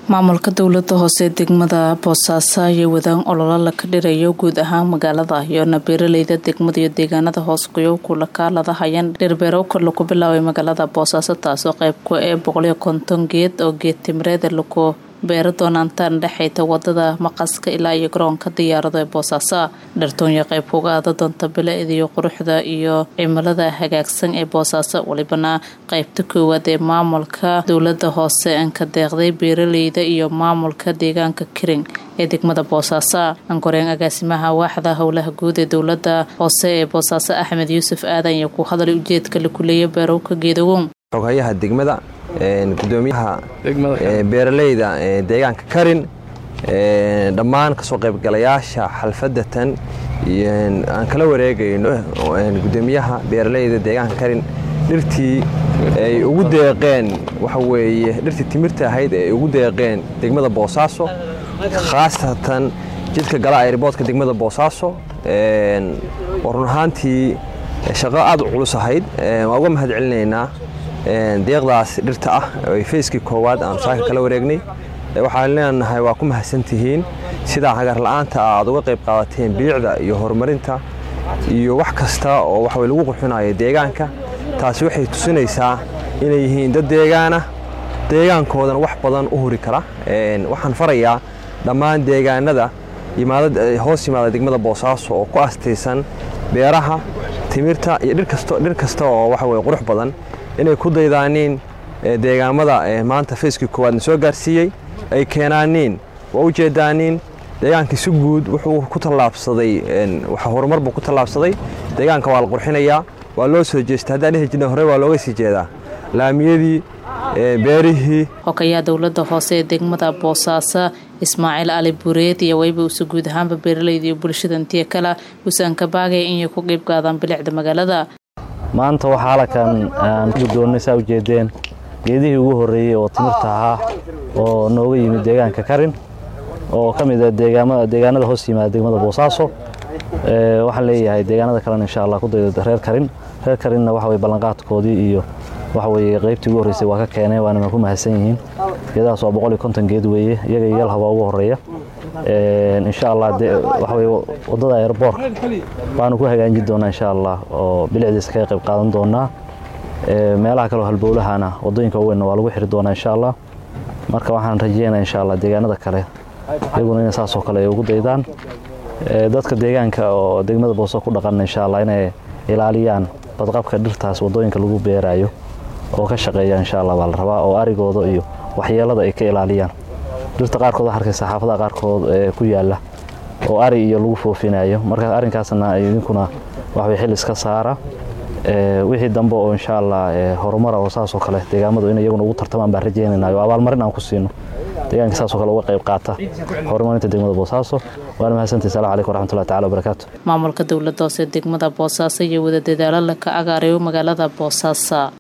maamulka dowlada hoose degmada boosaaso ayaa wadaan ololo laka dhirayo guud ahaan magaalada iyoona beeraleyda degmada iyo deegaanada hoos kuyo kula kaalada hayan dhirbeero kor laku bilaabay magaalada boosaaso taasoo qayb ku ee boqoliyo konton geed oo geed timireed laku beero doonaantaan dhexayta wadada maqaska ilaa iyo garoonka diyaarado ee boosaaso dhartoonya qayb kuga aada doonta bilicdiyo quruxda iyo cimilada hagaagsan ee boosaaso walibana qaybta koowaad ee maamulka dowlada hoose anka deeqday beeraleyda iyo maamulka deegaanka kiring ee degmada boosaaso ankoreen agaasimaha waaxda howlaha guud ee dowlada hoose ee boosaaso axmed yuusuf aadan iyo ku hadalay ujeedka la kuleeya beerowka geedagoon xoghayaha degmada gudoomiyaha beeraleyda deegaanka karin dhammaan kasoo qaybgalayaasha xalfadatan aan kala wareegayno gudoomiyaha beeraleyda deegaanka karin dhirtii ay ugu deeqeen waxaweye dhirtii timirta ahayd ay ugu deeqeen degmada boosaaso khaasatan jidka gala ayriboodka degmada boosaaso oo run ahaantii shaqo aad u culus ahayd waan uga mahad celinaynaa deeqdaas dhirta ah feyskii koowaad aan saaka kala wareegnay waxaan leenahay waa ku mahadsantihiin sidaa hagarla'aanta aad uga qayb qaadateen bilicda iyo horumarinta iyo wax kasta oo waxaway lagu qurxinayo deegaanka taasi waxay tusinaysaa inay yihiin dad deegaana deegaankoodana wax badan u huri kara waxaan farayaa dhammaan deegaanada hoos yimaada degmada boosaaso oo ku astaysan beeraha timirta iyo dhir kasta oo waxaweye qurux badan inay ku daydaaniin deegaamada maanta feyskii koowaadna soo gaarsiiyey ay keenaaniin waa u jeedaaniin deegaankii si guud wuxuu ku tallaabsaday horumar buu ku tallaabsaday deegaanka waa la qurxinayaa waa loo soo jeesta haddaan dhihi jirna hore waa looga sii jeedaa laamiyadii beerihii hogayaha dowlada hoose ee degmada boosaaso ismaaciil ali bureed iyo wayba usa guud ahaanba beeraleyda iyo bulshada intiya kale usan ka baagaya inay ku qayb qaadaan bilicda magaalada maanta waxaa halkan aan ku guddoonnay saa ujeedeen geedihii ugu horreeyey oo timirta ahaa oo nooga yimid deegaanka karin oo ka mid ah deegaanada hoos yimaada degmada boosaaso waxaan leeyahay deegaanada kalena insha allah ku dayda reer karin reer karinna waxa weye ballanqaadkoodii iyo waxa weye qaybtii ugu horreysay waa ka keeneen waana ku mahadsan yihiin geedahaas waa boqol iyo konton geed weeye iyaga iyo yalhabaa ugu horreeya insha allah waxa weye waddada airboorka baanu ku hagaajin doonaa insha allah oo bilicdiisa kaga qayb qaadan doonaa meelaha kaleo halbowlahana waddooyinka waaweynna waa lagu xiri doonaa insha allah marka waxaan rajeynaa insha allah deegaanada kale iyaguna inay saasoo kale ay ugu daydaan dadka deegaanka oo degmada booso ku dhaqan insha allah inay ilaaliyaan badqabka dhirtaas waddooyinka lagu beeraayo oo ka shaqeeya insha allah baa la rabaa oo arigooda iyo waxyeelada ay ka ilaaliyaan dhirta qaarkood waxaa arkaysa xaafadaha qaarkood ee ku yaalla oo ari iyo lagu foofinayo marka arrinkaasna idinkuna waxbay xil iska saara wixii dambe oo insha allah horumara oo saasoo kale deegaamadu in iyaguna ugu tartamaan baan rajeynayna oo abaalmarin aan ku siino deegaanka saasoo kale uga qayb qaata horumarinta degmada boosaaso waana mahadsantahi salamu calaykum waraxmatullahi tacala wabarakaatu maamulka dowladda hoose degmada boosaaso iyo wada dadaalo laka agaarayo magaalada boosaaso